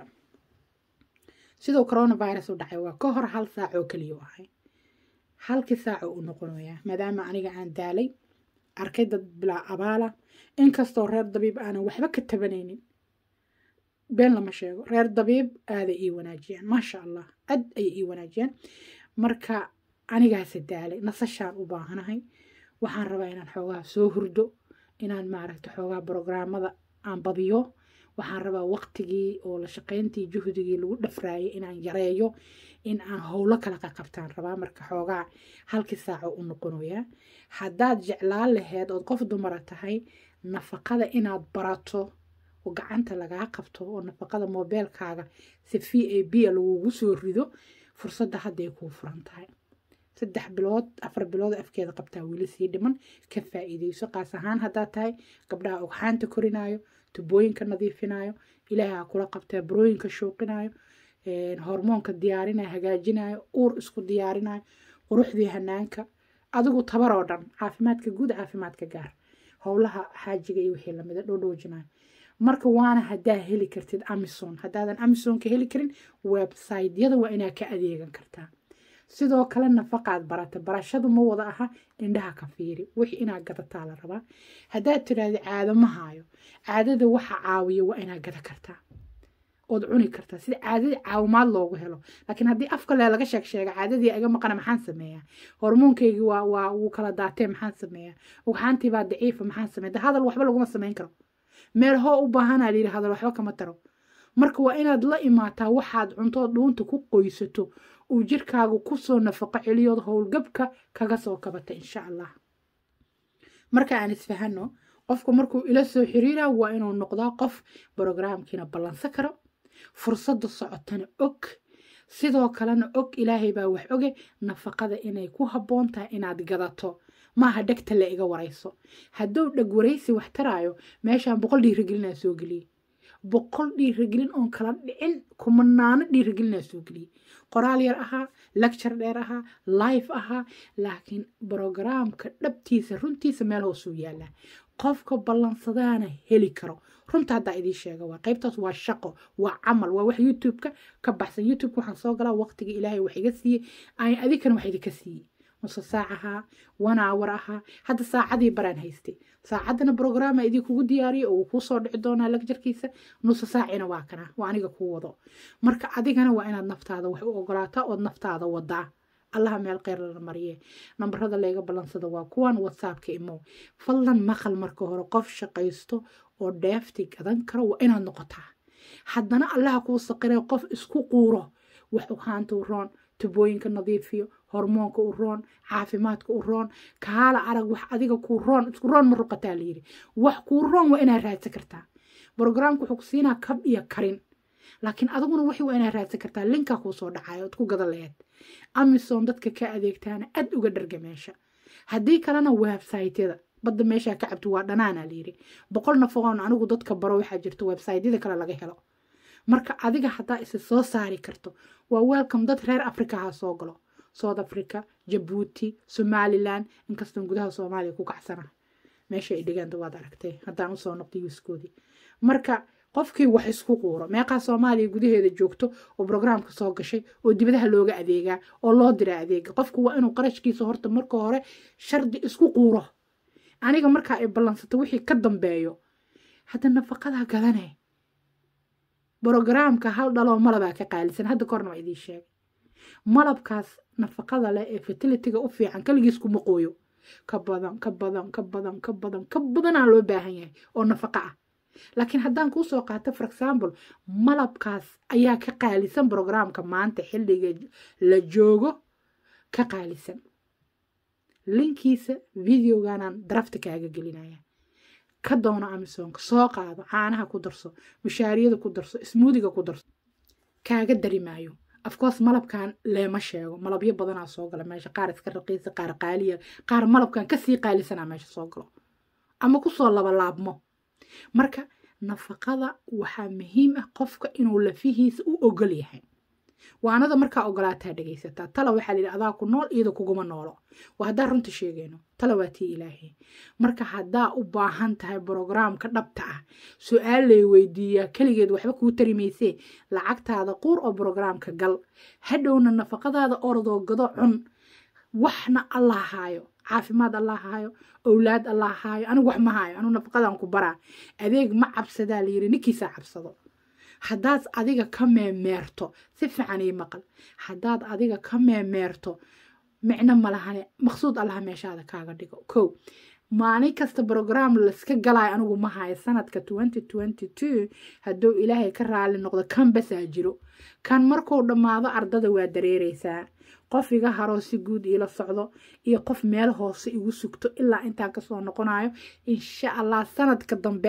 sidoo coronavirus u dhacay waa ka hor hal saac oo keliya u ahay halkii saaco u noqonayaa maadaama aniga aan daalay arkay dad bilaa abaala inkastoo reer dabiib aanan waxba ka tabanaynin been lama sheego reer dabiib aaday ii wanaajiyaan maasha allah aad ayay ii wanaajiyaan marka anigaase daalay nasashaan u baahanahay waxaan rabaa inaan xoogaa soo hurdo inaan maaragta xoogaa brograamada aan badiyo waxaan rabaa waqtigii oo la shaqayntii juhdigii lagu dhafraayay inaan yareeyo in aan howlo kala qaqabtaan rabaa marka xoogaa halkii saaco u noqonayaa haddaad jeclaan laheed ood qof dumara tahay nafaqada inaad barato oo gacanta lagaa qabto oo nafaqada moobeelkaaga si v a b lagugu soo rido fursadda hadday kuu furan tahay saddex bilood afar bilood afkeeda qabtaa weli sii dhiman ka faa'iideyso qaas ahaan haddaad tahay gabdhaha ogxaanta korinaayo tubooyinka nadiifinayo ilaahay ha kula qabtee burooyinka shuuqinayo hormoonka diyaarinayo hagaajinayo uur isku diyaarinayo quruxdii hanaanka adigu tabar oo dhan caafimaadka guud caafimaadka gaar howlaha xaajiga iyo wixii lamida dhodhoojinayo marka waana haddaa heli kartid amison haddaadan amisonka heli karin websiteyada waa inaa ka adeegan kartaa sidoo kale nafaqaad barata barashadu ma wada aha indhaha ka fiiri wixii inaad gadataa la rabaa haddaad tiraahda caado ma haayo caadada waxa caawiya waa inaad gada kartaa ood cuni kartaa sida caadadii caawimaad loogu helo laakiin haddii afka lee laga sheeg sheega caadadii iga maqana maxaan sameeyaa hormoonkaygii waa waa wuu kala daatee maxaan sameeyaa ugxaantii baa daciifa maxaan sameeya hadal waxba laguma samayn karo meel hoo u baahanaa layidhi hadal waxba kama taro marka waa inaad la imaataa waxaad cuntood dhuunta ku qoysato uu jirkaagu kusoo nafaqo celiyood howlgabka kaga soo kabata insha allah marka aan isfahano qofku markuu ila soo xiriira waa inuu noqdaa qof brograamkiina ballansan karo fursadda socotana og sidoo kalena og ilaahay baa wax oge nafaqada inay ku habboon tahay inaad gadato maaha dhegta la iga warayso hadduu dheg waraysi wax taraayo meeshaan boqol dhiirigelinaa soo geliyey boqol dhiiragelin oon kala dhicin kumanaano dhiiragelinaa soo geliyey qoraal yar ahaa lecture dheer ahaa life ahaa laakiin brograamka dhabtiisa runtiisa meel hoosuu yaalaa qofka ballansadaana heli karo runta haddaa idiin sheega waa qaybtaas waa shaqo waa camal waa wax youtube-ka ka baxsan youtube-ka waxaan soo galaa waqtiga ilaahay wax iga siiyey ay adinkana wax idinka siiyey nuso saac ahaa one hour ahaa hadda saacadii baraan haystay saacaddana brograama idinkugu diyaariyay oo uu kuu soo dhici doonaa lagjarkiisa nuso saacina waa kana waa aniga kuu wado marka adigana waa inaad naftaada wax u ogolaataa ood naftaada wadaa allaha meel kheyr lana mariye nambarada layga ballansada waa kuwan whatsappka imow fadlan maqal marka hore qof shaqaysto oo dheefti gadan karo waa inaad noqotaa haddana allaha kuu saqiray qof isku quuro wax uhaanta u roon tubooyinka nadiifiyo hormoonka u roon caafimaadka u roon kaala arag wax adiga kuu roon isku roon ma ruqataa layidhi wax kuu roon waa inaad raadsan kartaa brograamka wuxuu ku siinaa kab iyo karin laakiin adiguna wixii waa inaad raadsan kartaa linkaa kuu soo dhacayo ood ku gada laheed amison dadka ka adeegtaana aad uga dharga meesha haddii kalena websaytyada badda meeshaa ka cabto waa dhanaana layidhi boqol nafaqoon anigu dadka baro waxaa jirta websaytyada kale laga helo marka adiga haddaa isa soo saari karto waa welcome dad reer africa ha soo galo south africa jabuuti somalilan inkastoon gudaha soomaaliya ku kacsana meesha ay dhigaanta waad aragtay haddaan usoo noqday wiiskoodii marka qofkii wax isku quuro meeqaa soomaaliya gudaheeda joogto oo brograamka soo gashay oo dibadaha looga adeegaa oo loo diraa adeega qofku waa inuu qarashkiisa horta marka hore shardi isku quuro aniga markaa ay ballansato wixii ka dambeeyo hadda nafaqadaa gadane brograamka hal dhaloo malabaa ka qaalisan hadda korna waa idiin sheegay malabkaas nafaqada leh ee fertilitiga u fiican kaligiis kuma qooyo ka badan ka badan ka badan ka badan ka badanaa loo baahan yahay oo nafaqo ah laakiin haddaan kuu soo qaato for example malabkaas ayaa ka qaalisan brograamka maanta xilliga la joogo ka qaalisan linkiisa videoganaan darafta kaaga gelinaya ka doono amisoonka soo qaado caanaha ku darso mushaariyada ku darso ismuudiga ku darso kaaga dari maayo afcourse malabkan leema sheego malabyo badanaa soo gala meesha qaar iska raqiisa qaar qaaliya qaar malabkan kasii qaalisanaa meesha soo galo ama kusoo labalaabmo marka nafaqada waxaa muhiim ah qofka inuu lafihiisa u ogol yahay waanada markaa ogolaataa dhegaysataa tala waxaa layidhi adaa ku nool iyada kuguma noolo waa haddaa runta sheegayno tala waa tii ilaahay marka haddaa u baahan tahay brograamka dhabta ah su-aal lay weydiiyaa keligeed waxba kuu tari maysee lacagtaada quur oo brograamka gal hadhowna nafaqadaada orodoo gado cun waxna allah haayo caafimaad allah haayo owlaad allah haayo anigu wax ma haayo anigu nafaqadan ku baraa adeeg ma cabsadaa layidhi ninkiisaa cabsado haddaad adiga ka meemeerto si fiican ii maqal haddaad adiga ka meemeerto micno malahane maqsuud allaha meeshaada kaaga dhigo kow maalin kasta brograam layska galaayo anigu ma hayo sanadka twenty twenty two hadduu ilaahay ka raali noqdo kan basaa jiro kan markuu dhammaado ardada waa dareereysaa qof iga haroo si guud iila socdo iyo qof meel hoose igu sugto ilaa intaan kasoo noqonayo insha allah sanadka dambe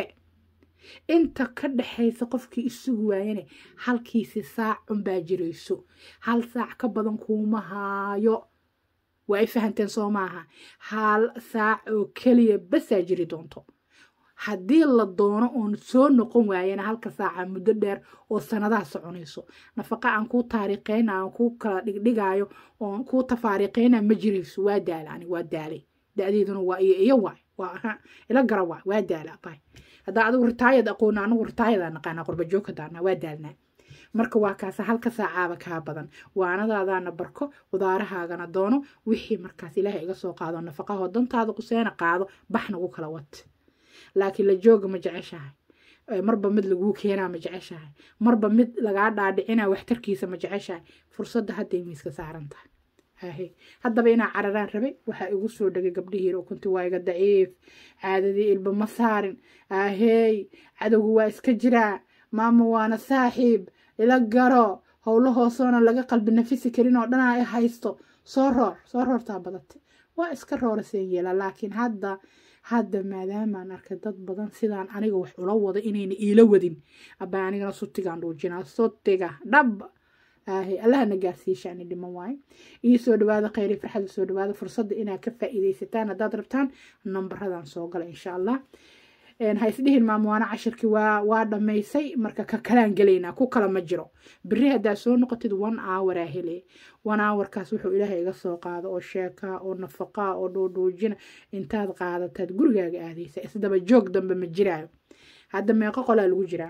inta ka dhexaysa qofkii isugu waayane halkiisi saac unbaa jirayso hal saac ka badan kuuma haayo waa ay fahanteen soo maaha hal saac oo keliya basaa jiri doonto haddii la doono oon soo noqon waayana halka saaca muddo dheer oo sanadaha soconayso nafaqa aan kuu taariiqeyna aan kuu kala dhigdhigaayo oon kuu tafaariiqeyna ma jirayso waa daala ani waa daalay da-deeduna waa iyo iyo waay waa ila gara waay waa daala abay haddaa adigu ritaayad aqoona anigu ritaayadaa naqaanaa qurbajoogkadaana waa daalnaa marka waa kaasa halka saacaaba kaa badan waanadaadaana barko qudaarahaagana doono wixii markaas ilaahay iga soo qaado nafaqaho dantaada quseena qaado bax nagu kala wad laakiin la jooga ma jeceshahay marba mid laguu keenaa ma jeceshahay marba mid lagaa dhaadhicina waxtarkiisa ma jeceshahay fursadda hadday miiska saaran tahay hahe haddaba inaa cararaan rabay waxaa igu soo dhegay gabdhihii ukunti waa iga daciif caadadii ilba ma saarin ahey cadowgu waa iska jiraa maama waana saaxiib ila garo howlo hoosoona laga qalbi nafisi karin oo dhanaa i haysto soo roor soo roortaa badate waa iska rooraseen yeela laakiin hadda hadda maadaamaan arkay dad badan sidaan aniga wax ula wado inayna iila wadin abaa anigana sutigaan dhuujinaa sutiga dhab ahe allahana gaarsiishaani dhiman waaye ii soo dhawaada kheyri farxada soo dhawaada fursadda inaad ka faa'iidaysataan haddaad rabtaan nambaradan soo gala insha allah ha isdhihin maamuwaana cashirkii waa waa dhammaysay marka ka kalaan gelaynaa ku kala ma jiro beri haddaad soo noqotid one hour aa hele one hourkaas wuxuu ilaahay iga soo qaado oo sheekaa oo nafaqaa oo dhuudhuujina intaad qaadataad gurigaaga aadaysa isdaba joog dambe ma jiraayo hadda meeqo qolaa lagu jiraa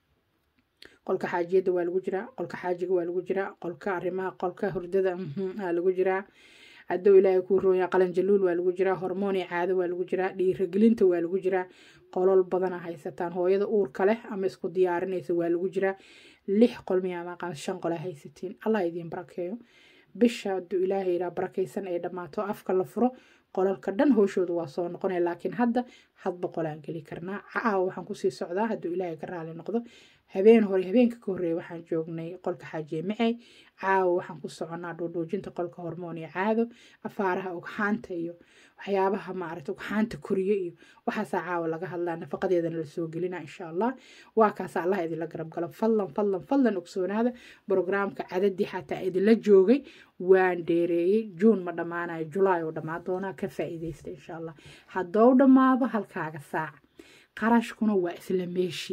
qolka xaajiyadda waa lagu jiraa qolka xaajiga waa lagu jiraa qolka arrimaha qolka hurdada aa lagu jiraa haddou ilaahay kuu rooyaa qalanjaluul waa lagu jiraa hormooni caado waa lagu jiraa dhiiragelinta waa lagu jiraa qolol badana haysataan hooyada uurka leh ama isku diyaarinaysa waa lagu jiraa lix qol miyaamaqaan shan qole haysatiin allah idiin barakeeyo bisha hadduu ilaahay iraa barakaysan ay dhammaato afka la furo qolalka dhan hooshooda waa soo noqonaya laakiin hadda hadba qolaan geli karnaa caawa waxaan kusii socdaa hadduu ilaahay ka raali noqdo habeen hore habeenka ka horreeya waxaan joognay qolka xaajiye micey caawa waxaan ku soconaa dhuudhuujinta qolka hormoon iyo caado afaaraha ugxaanta iyo waxyaabaha maaragta ugxaanta koriyo iyo waxaasaa caawa laga hadlaa nafaqadeedana lasoo gelina insha allah waa kaasa allah idinla garab galo fadlan fadlan fadlan ogsoonaada brograamka cadadii xataa idinla joogay waan dheereeyey juun ma dhammaanayo julaay oo dhammaan doonaa ka faa'iidaysta insha allah haddou dhammaado halkaaga saac qarashkuna waa isla meeshii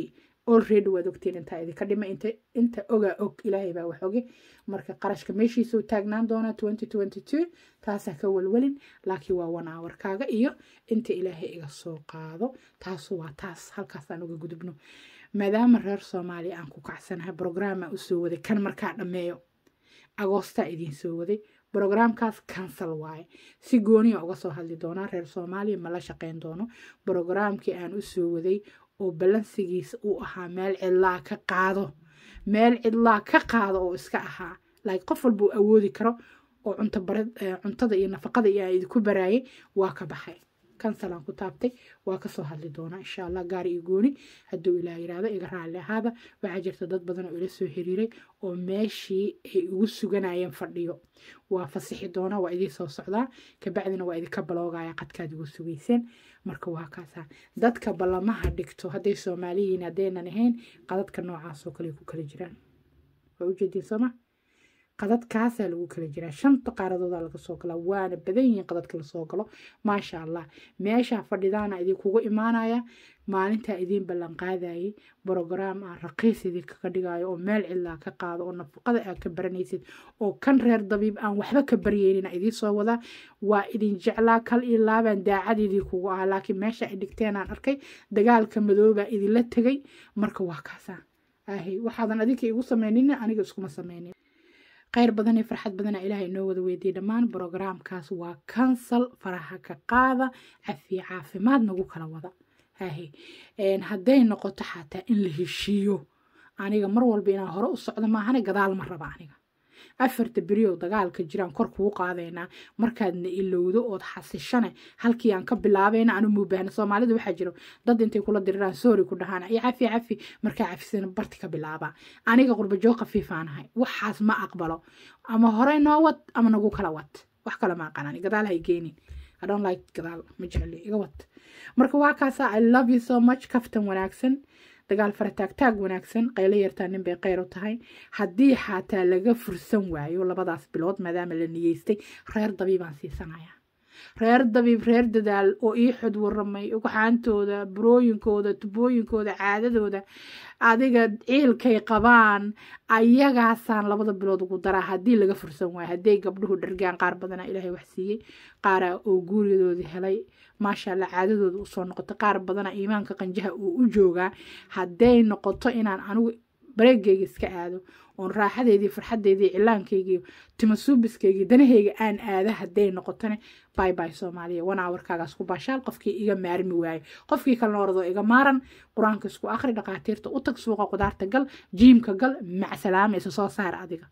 already waad ogtiin intaa idinka dhima inta inta ogaa og ilaahay baa wax oge marka qarashka meeshiisa u taagnaan doonaa twenty twenty two taasaa ka walwalin laakiin waa one hourkaaga iyo inta ilaahay iga soo qaado taasu waa taas halkaasaan uga gudubno maadaama reer soomaaliya aan ku kacsanahay brograama usoo waday kan markaa dhammeeyo agoostaa idiin soo waday brogramkaas cancel waaye si gooniya uga soo hadli doonaa reer soomaaliya ma la shaqeyn doono brogramkii aan usoo waday oo balansigiisa uu ahaa meel cidlaa ka qaado meel cidlaa ka qaado oo iska ahaa like qof walba uu awoodi karo oo cuntada iyo nafaqada iyo aan idinku baraayay waa ka baxay kansalaan ku taabtay waa kasoo hadli doonaa insha allah gaari iyo gooni hadduu ilaah yiraahdo iga raalli ahaada waxaa jirta dad badan oo ila soo xiriiray oo meeshii ay ugu suganayeen fadhiyo waa fasixi doonaa waa idiin soo socdaa kabacdina waa idinka baloogaya qadkaad igu sugayseen marka waa kaasaa dadka ballamaha dhigto hadday soomaaliyiin haddaynan ahayn qadadka noocaas oo kale ku kala jiraan waa ujeediin sooma qadadkaasaa lagu kala jiraa shanta qaaradooda laga soo galaa waana badan yihiin qadadka lasoo galo maasha allah meeshaa fadhidaana idinkugu imaanaya maalintaa idiin ballan qaadayay brograam ah raqiis idinkaga dhigayo oo meel cidlaa ka qaado oo nafaqada aad ka baranaysid oo kan reer dabiib aan waxba ka baryeynin idiin soo wadaa waa idin jeclaa kal iyo laabaan daacad idinkugu ah laakiin meesha ay dhigteen aan arkay dagaalka madoobaa idinla tegay marka waa kaasaa ahay waxaadan adinka igu samaynin aniga iskuma samaynin kheyr badan iyo farxad badana ilaahay inoo wada weydiiyey dhammaan brograamkaas waa kansal faraha ka qaada cafiye caafimaad nagu kala wada hahe hadday noqoto xataa in la heshiiyo aniga mar walba inaan hore u socdo maahane gadaal ma raba aniga afarta beriyow dagaalka jiraan kor kuu qaadaynaa markaadna ilowdo ood xasishane halkii aan ka bilaabayna anu mubaahna soomaalida waxaa jiro dad intay kula diriraan soori ku dhahaan iyo cafi cafi markaa cafisana barti ka bilaabaa aniga qurbajoo khafiifaanahay waxaas ma aqbalo ama horey noo wad ama nagu kala wad wax kale ma aqaan ani gadaal hay geenin I don't like gadaal ma jecli iga wad marka waa kaasa I love you so much kaftan wanaagsan dagaal farataagtaag wanaagsan qaylo yartaa nin bay qayr u tahay haddii xataa laga fursan waayo labadaas bilood maadaama la niyeystay reer dabiibaan siisanaya reer dabiib reer dadaal oo ii xod waramay ugxaantooda burooyinkooda tubooyinkooda caadadooda adiga ciilkay qabaan ayagaasaan labada bilood ugu daraa haddii laga fursan waayo hadday gabdhuhu dhargaan qaar badana ilaahay wax siiyey qaara oo guuriyadoodii helay maasha allah caadadooda usoo noqoto qaar badana iimaanka qanjaha uu u joogaa hadday noqoto inaan anigu bareegeyga iska aado oon raaxadeedii farxadeedii cilaankeygiiyo timasuubiskeygi danaheyga aan aada hadday noqotone bay bay soomaaliya wan awarkaagaas ku baashaal qofkii iga maarmi waayo qofkii kalena oradoo iga maaran qur-aanka isku akhri dhaqaatiirta u tag suuqa qudaarta gal jiimka gal macsalaama isa soo saar adiga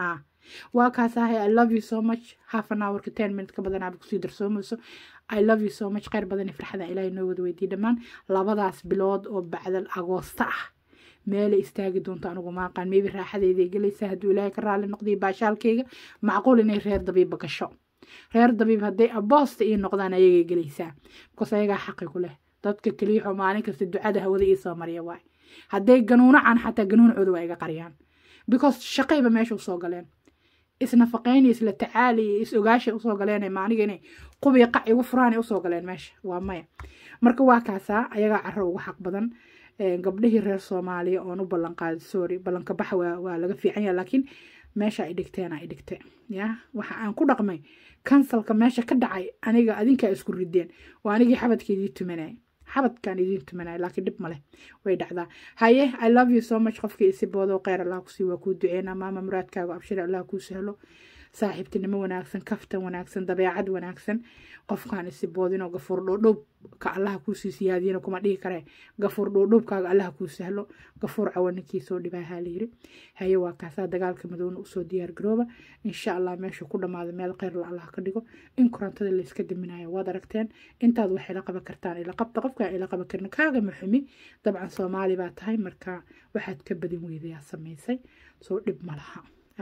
waa kaas ahay i love you so much half an hourka ten minute ka badan aaba kusii darsoomayso i love you so much kheyr badan iyo farxada ilaahay noo wada weydiiye dhammaan labadaas bilood oo bacdal agoosta ah meelay istaagi doonto anigu maaqaan maybe raaxadeeday gelaysaa hadduu ilaahay ka raali noqdiyo baashaalkeyga macquul inay reer dabiibba gasho reer dabiib hadday aboosta ii noqdaan ayagay gelaysaa bikoos ayagaa xaqi ku leh dadka keliyaxoo maalin kasta ducada hawada ii soo mariya waay hadday ganuunacaan xataa ganuuncooda waa iga qariyaan because shaqayba meesha usoo galeen isnafaqayn isla tacaali iyo is ogaashay usoo galeen maaniga inay qubiya qac igu furaanay usoo galeen meesha waa maya marka waa kaasaa ayagaa caro ugu xaq badan gabdhihii reer soomaaliya oon u ballan qaadi sorry ballanka baxa waa waa laga fiican yaha laakiin meesha ay dhigteen ay dhigte ya waxa aan ku dhaqmay kansalka meesha ka dhacay aniga adinkaa isku rideen waa anigii xabadka idiin tumanay xabadkaan idiin tumanay laakiin dhib maleh way dhacdaa haye i love you so much qofkii isi boodo kheyr allah kusii waa kuu duceynaa maama muraadkaaga abshir allah kuu sahlo saaxiibtinimo wanaagsan kaftan wanaagsan dabeecad wanaagsan qofkaan isi boodinoo gafuur dhoodhoob ka allaha kuusii siyaadiyana kuma dhihi karee gafuur dhoodhoobkaaga allaha kuu sahlo gafuur cawaninkiisoo dhibaahaa layiri haye waa kaasaa dagaalka madowna usoo diyaar garooba insha allah meesha ku dhammaada meel kheyrla allah ka dhigo in korontada layska daminayo waad aragteen intaad wax ila qaban kartaan ila qabta qofkaan ila qaban karna kaaga maxumi dabcan soomaali baa tahay marka waxaad ka badin weydayaa samaysay soo dhib ma laha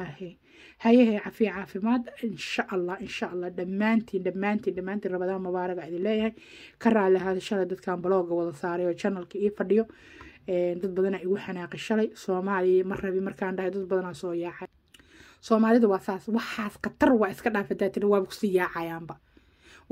hayahe cafiya caafimaad insha allah insha allah dhammaantiin dhammaantiin dhammaantiin rabadaan mubaaraga idin leeyahay ka raali ahaada shalay dadkan balooga wada saaray oo janalka ii fadhiyo dad badana igu xanaaqi shalay soomaaliya ma rabi markaan dhahay dad badanaa soo yaacay soomaalida waa saas waxaas khatar waa iska dhaafadaa tiri waaba kusii yaacayaanba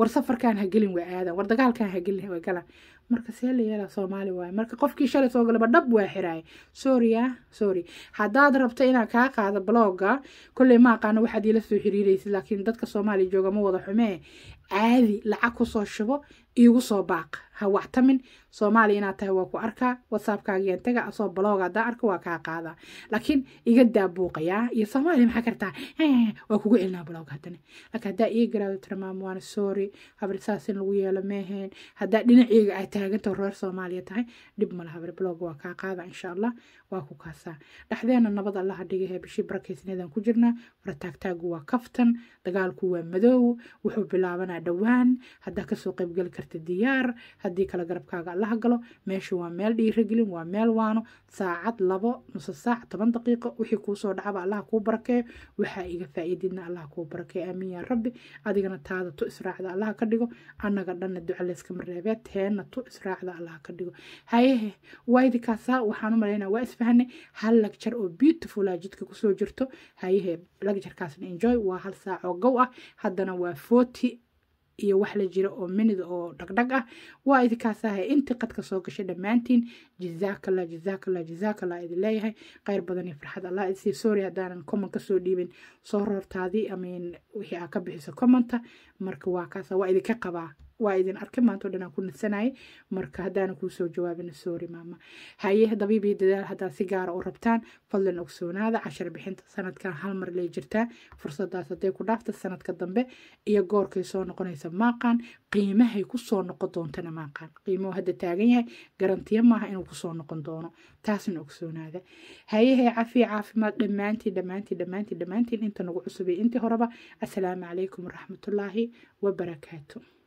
war safarkan ha gelin waa aadan war dagaalkan ha gelin waa galan marka see la yeelaa soomaali waaye marka qofkii shalay soo galaba dhab waa xiraaya sorry ah sorry haddaad rabto inaan kaa qaado blogga kolley ma aqaano waxaad iila soo xiriiraysid laakiin dadka soomaaliya jooga ma wada xumee caadi lacag kusoo shubo iigu soo baaq ha wactamin soomaaliya inaad tahay waa ku arkaa whatsappkaagiyan taga asoo blog haddaan arko waa kaa qaadaa laakiin iga daa buuqayaa iyo soomaaliya maxaa kartaa waa kugu celinaa blog haddana laakiin haddaa ii garaado tira maama waana sorry habri saas in lagu yeelo meeheen haddaa dhinaceyga ay taaganta reer soomaaliya tahay dhib male habri blog waa kaa qaada insha allah waa ku kaasaa dhexdeena nabad allaha dhigahee bishii barakeysneedaan ku jirnaa warataagtaagu waa kaftan dagaalku waa madoow wuxuu bilaabanaa dhowaan haddaa kasoo qaybgeli karta diyaar haddii kale garabkaaga allaha galo meesha waa meel dhiiragelin waa meel waano saacad labo nuso saac toban daqiiqo wixii kuusoo dhacaba allaha kuu barakeeyo waxaa iga faa'iididna allaha kuu barakeeyo aamiin yaa rabbi adigana taada tu israacda allaha ka dhigo annaga dhanna duca layskama reebee teenna tu israacda allaha ka dhigo hayehe waydikaasaa waxaan u malaynaa waa isfahanay hal lagjar oo beautiful ah jidka kusoo jirto hayehe lagjarkaasna enjoy waa hal saac oo gow ah haddana waa forty iyo wax la jira oo minid oo dhagdhag ah waa idinkaasahay intii qadka soo gashay dhammaantiin jazaakallah jazaakallah jazaakallah idin leeyahay kheyr badan iyo farxad allah isii sorry haddaanan comment kasoo dhiibin soo roortaadii amin wixii aa ka bixiso commenta marka waa kaasa waa idinka qabaa waa idin arkay maanta oo dhan aan ku nasanayay marka haddaana kuu soo jawaabina sorry maama haye dabiibii dadaal haddaad si gaara u rabtaan fadlan ogsoonaada cashar bixinta sanadkan hal mar lay jirtaa fursadaas hadday ku dhaafta sanadka dambe iyo goorkay soo noqonaysa maaqaan qiimahay kusoo noqon doontana maaqaan qiimuhu hadda taagan yahay garantiya maaha inuu kusoo noqon doono taasna ogsoonaada hayehe cafiya caafimaad dhammaantiin dhammaantiin dhammaantiin dhammaantiin inta nagu cusubay intii horeba assalaamu calaykum waraxmatullaahi wabarakaatu